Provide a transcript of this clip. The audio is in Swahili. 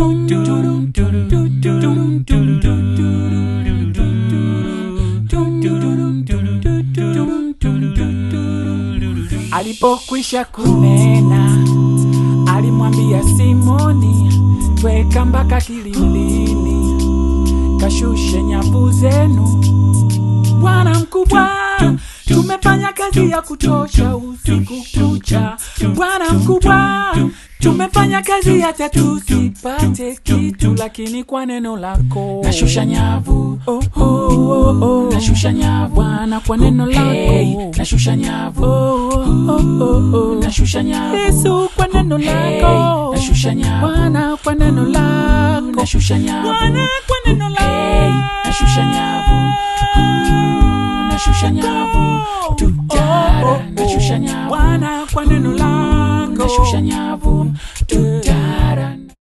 Alipokwisha kunena, alimwambia Simoni, tweka mpaka kilindini, kashushe nyavu zenu. Bwana mkubwa, tumefanya kazi ya kutosha usiku kucha. Bwana mkubwa, tumefanya kazi hata tusipate kitu, lakini kwa neno lako nashusha nyavu oh, oh, oh, oh. nashusha nyavu Bwana, kwa neno Hey, lako nashusha nyavu oh, oh, oh, oh. nashusha nyavu Yesu, kwa neno Hey, lako nashusha nyavu Bwana, kwa neno lako nashusha nyavu Bwana, kwa neno Hey, lako nashusha nyavu nashusha nyavu tutara nashusha nyavu Bwana, kwa neno lako nashusha nyavu